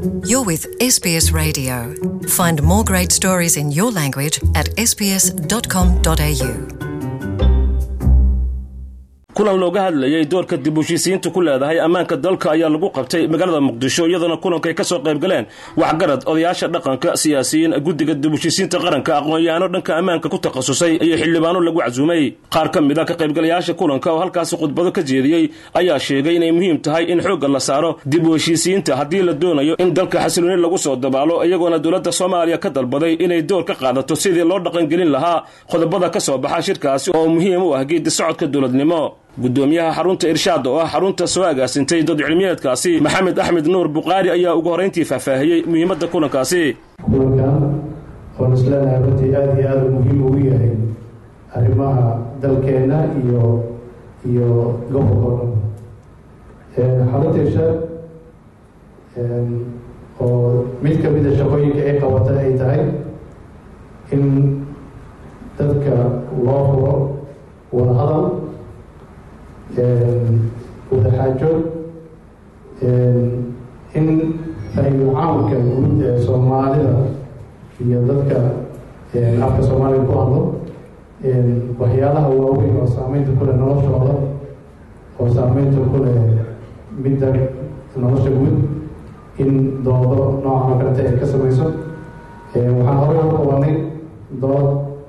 You're with SBS Radio. Find more great stories in your language at sbs.com.au. kulan looga hadlayay doorka dib u heshiisiintu ku leedahay ammaanka dalka ayaa lagu qabtay magaalada muqdisho iyadoona kulankay ka soo qayb galeen waxgarad odayaasha dhaqanka siyaasiyiin guddiga dib u heshiisiinta qaranka aqoon-yahaano dhanka ammaanka ku takhasusay iyo xildhibaano lagu casuumay qaar ka mid a ka qaybgalayaasha kulanka oo halkaasi khudbado ka jeediyey ayaa sheegay inay muhiim tahay in xoogga la saaro dib u heshiisiinta haddii la doonayo in dalka xasilooni lagu soo dabaalo iyagoona dowladda soomaaliya ka dalbaday inay door ka qaadato sidii loo dhaqangelin lahaa qodobada ka soo baxa shirkaasi oo muhiim u ah geedi socodka dowladnimo gudoomiyaha xarunta irshaad oo ah xarunta soo agaasintay dad cilmiyeedkaasi maxamed axmed nuur buqaari ayaa ugu horrayntii faahfaahiyey muhiimadda kulankaasi kulankan oon isleenahay runtii aada iyo aada muhiim ugu yahay arrimaha dalkeenna iyo iyo gobolka oo dhan xarunta irshaad oo mid ka mida shaqooyinka ay qabata ay tahay in dadka loo furo wada hadal wadaxaajood in fahimul caamka guud ee soomaalida iyo dadka afka soomaaliga ku hadlo waxyaalaha waaweyn oo saameynta ku leh noloshooda oo saameynta ku leh midda nolosha guud in doodo noocan oo kaleta ay ka samayso waxaan horey u qabanay dood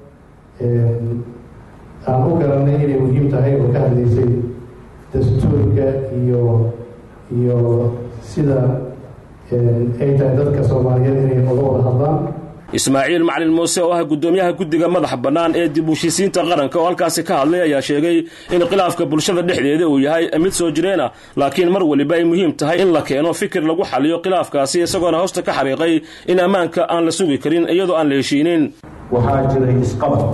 aan u garanay inay muhiim tahay oo ka hadlaysay dastuurka iyo iyo sida ay tahay dadka soomaaliyeed inay oga wada hadlaan ismaaciil macalin muuse oo ah guddoomiyaha guddiga madaxa bannaan ee dib u heshiisiinta qaranka oo halkaasi ka hadlay ayaa sheegay in khilaafka bulshada dhexdeeda uu yahay mid soo jireen ah laakiin mar weliba ay muhiim tahay in la keeno fikir lagu xaliyo khilaafkaasi isagoona hoosta ka xariiqay in ammaanka aan la sugi karin iyadoo aan la heshiinin waxaa jiray isqabad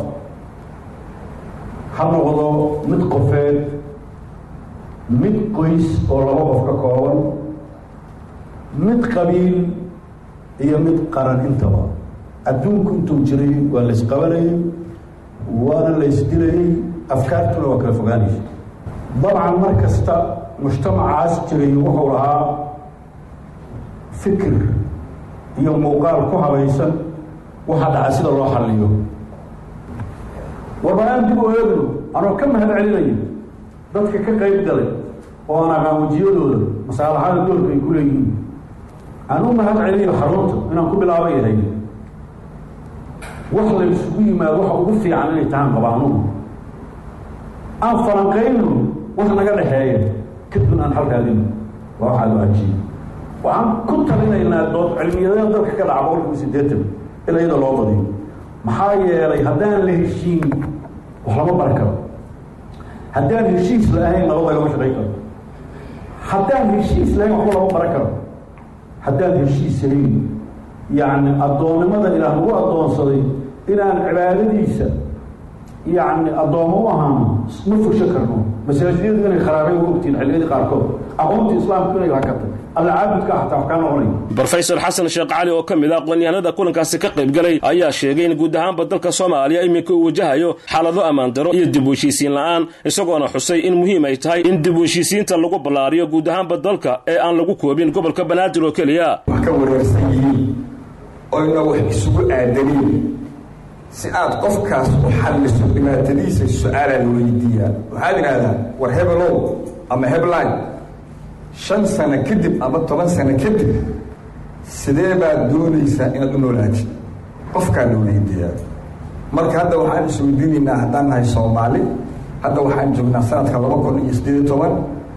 ha noqdo mid qofeed mid qoys oo laba qof ka kooban mid qabiil iyo mid qaran intaba adduunku intuu jiray waa la isqabanayey waana la isdilayey afkaartuna waa kala fogaanaysa dabcan mar kasta mujtamacaas jiray wuxuu lahaa fikir iyo muuqaal ku habaysan waxaa dhaca sida loo xalliyo warbanaan dib u eegno anoo ka mahad celinayo dadka ka qayb galay oo aan aqaan wajiyadooda masaalaxada doorka ay ku leeyihiin aan u mahad celinayo xarunta inaan ku bilaaba yahay wax la isugu yimaado waxa ugu fiican inay tahaan qabaanuhu aan falanqayno wax naga dhexeeya kadibna aan halkaadino waa waxaad u ajiye waxaan ku talinaynaa dood cilmiyadada dalka ka dhaca boqolkiiba siddeetan ila iyada loo badiyo maxaa yeelay haddaan la heshiin wax lama bari karo haddaan heshiis la-ahayn nabad lagama shaqayn karo haddaan heshiis lahayn waxba lama baran karo haddaan heshiis hayn yacni addoonnimada ilaah nagu addoonsaday inaan cibaadadiisa yacni addoommo u ahaano ma fursho karno masaajidadu inay kharaabay u ogtiin xilliyadii qaarkood aqoontii islaamku inay hakatay alla caabudka xataa wax kaa noqonay brofesor xasan sheekh cali oo ka mid ah aqoonyahanada kulankaasi ka qayb galay ayaa sheegay in guud ahaanba dalka soomaaliya iminka uu wajahayo xaalado ammaan daro iyo dib u heshiisiin la-aan isagoona xusay in muhiim ay tahay in dib u heshiisiinta lagu ballaariyo guud ahaanba dalka ee aan lagu koobin gobolka banaadir oo keliya wax ka wareersan yihiin oyna wax isugu aadaniin si aad qofkaas u xalliso dhibaatadiisa su-aalaa la weydiiyaa waxaad idhaahdaa war hebelow ama hebline shan sano kadib ama toban sano kadib sidee baad doonaysaa inaad u noolaatid qofkaa la weydiiyaa marka hadda waxaan isweydiinaynaa haddaan nahay soomaali hadda waxaan joognaa sanadka laba kun iyo siddeed iyo toban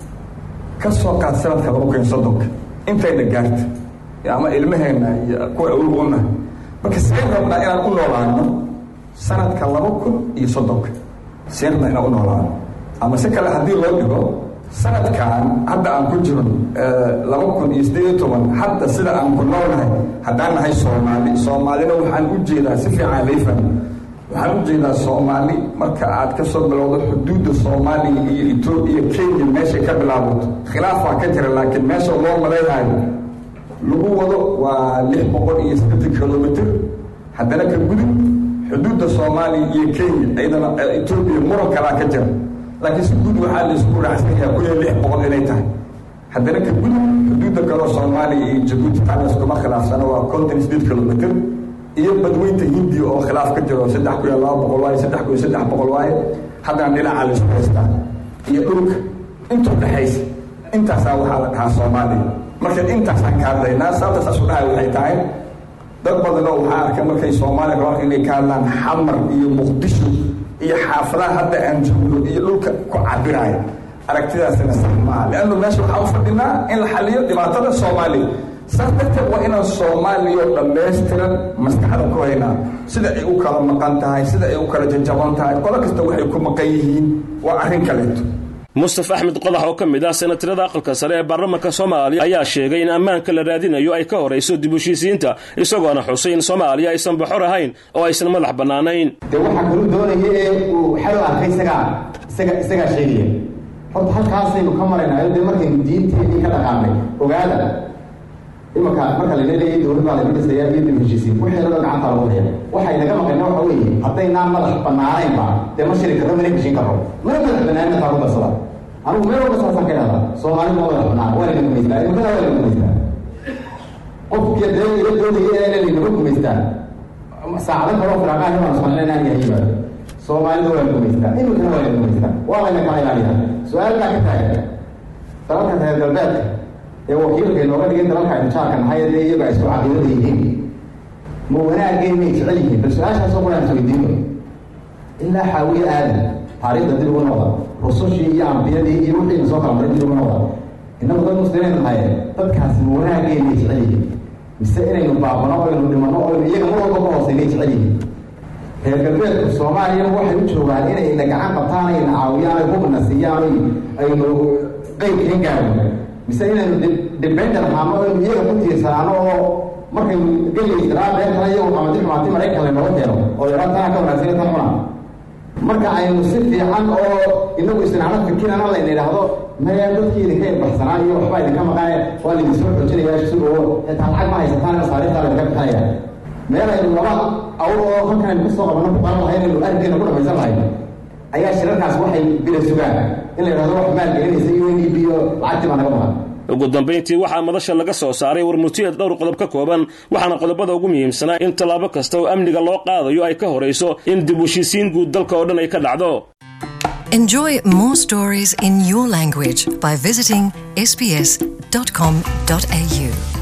ka soo qaad sanadka laba kun iyo soddonka intayna gaarta ama ilmaheenna iyo kuwa awog u nahay marka seen rabnaa inaan u noolaano sanadka laba kun iyo soddonka seen rabnaa inaan u noolaano ama si kale haddii loo dhigo sanadkan hadda aan ku jiro laba kun iyo siddeed iyo toban hadda sida aan ku noolnahay haddaan nahay soomaali soomaalina waxaan u jeedaa si fiican layfan waxaan u jeedaa soomaali marka aad ka soo bilowdo xuduudda soomaaliya iyo etoobiya kenya meeshay ka bilaabato khilaaf waa ka jira laakiin meesha loo malaynayo lagu wado waa lix boqol iyo siddeetan kilomitr haddana ka gudub xuduudda soomaaliya iyo kenya iyadana etoobiya muran kalaa ka jira laakiin si guud waxaa la isku raacsan yahaa kun iyo lix boqol inay tahay haddana ka gudub xuduudda kaleo soomaaliya iyo jabuuti taana iskuma khilaafsana waa konton sideed kilomitr iyo badweynta hindiya oo khilaaf ka jiro saddex kun iyo laba boqol waaye saddex kun iyo saddex boqol waaye haddana dhinaca laisku haystaa iyo dhulka intuu dhexaysa intaasaa waxaa la dhahaa soomaaliya marka intaasaan ka hadlaynaa sababta saas u dhahay waxay tahay dad badanoo waxaa arkay markay soomaaliya rabaan inay ka hadlaan xamar iyo muqdisho iyo xaafadaha hadda aan joogno iyo dhulka ku cabiraayo aragtidaasina sax maaha leannu meesha waxaa u fadhinaa in la xaliyo dhibaatada soomaaliya saas darteed waa inaan soomaaliya dhammaystiran maskaxda ku haynaa sida ay u kala maqan tahay sida ay u kala jajaban tahay qolo kasta waxay ku maqan yihiin waa arrin kaleeto mustafa axmed qodax oo ka mid ah senatarada aqalka sare ee baarlamaanka soomaaliya ayaa sheegay in ammaanka la raadinayo ay ka horayso dib heshiisiinta isagoona xusay in soomaaliya aysan baxor ahayn oo aysan madax bannaanayn dee waxaa kalu doonaya ee uu xalo arkay isagaa isaga isagaa sheegaya horta halkaasaynu ka maraynayo dee markaynu diinteedii ka dhaqaanay ogaada imanka marka la leeyahay dowlad baa laga dhisaya iyo dib heshiisiin wixii loo gacanta lagu haya waxay naga maqayna waxa weeye haddaynaan madax bannaanaynba dee ma shiri karro mana heshin karro mana madax bannaanina taa ku darsada anigu meel walba saasaan ka idhahdaa soomaalidu ma madax bannaan waa laga gumaystaa imikada waa laga gumaystaa qofkii dee ila doodaya ee lanaga gumaystaa saacado kaloo firaaqaan imaan soomaalina aan yahay baa soomaalidu waa laga gumaystaa imikana waa laga gumaystaa waa layna kala ilaaliyaa su-aal baa ka taagan dalalka reer galbeedka ee wakiilka inooga dhigay dalalka injaarka nahay dee iyaga isku caqiidada yihiin ma wanaageen may jecel yihiin bal su-aashaasoo quraan isweydiino ilaa xaawiye aadan taariikhda dib ugu noqda rusushii iyo ambiyadii iyo wixiina soo kala maray dib ugu noqda innagu dad muslimiin nahay dadkaasi ma wanaageen may jecel yihiin mise inaynu baabano oynu dhimano oynu iyaga mar walba ka hooseynay jecel yihiin reer galbeedku soomaaliya waxay u joogaan inay na gacan qabtaan ayna caawiyaan ay hubna siiyaan aynu qeybkeen gaarno mise inaynu dependent ahaano aynu iyaga ku tiirsanaano oo markaynu gelaysanaa beertana iyagu xamadi xumaati maraykan laynooga keeno oo yaraa tana ka wanaagsan tan cuna marka aynu si fiican oo inagu isnacno fikirana layna idhaahdo maya dadkii idinka ilbaxsanaa iyo waxbaa idinka maqaane waa laydin soo xoojinaya sugo xitaa lacag ma haysataan masaariiftaa laydinka bixinaya meel aynu laba awr oo halkan aynu kasoo qabano ku qaran lahayn aynu argeena ku dhamaysan lahayn ayaa shirarkaas waxay bila sugaan in la yidhahdo wax maalgelinaysa u n e b o lacagtii baa naga maqan ugu dambayntii waxaa madasha laga soo saaray warmurtiyeed dhowr qodob ka kooban waxaana qodobada ugu muhiimsanaa in tallaabo kasta oo amniga loo qaadayo ay ka horayso in dib heshiisiin guud dalka oo dhan ay ka dhacdo Enjoy more stories in your language by visiting sbs.com.au.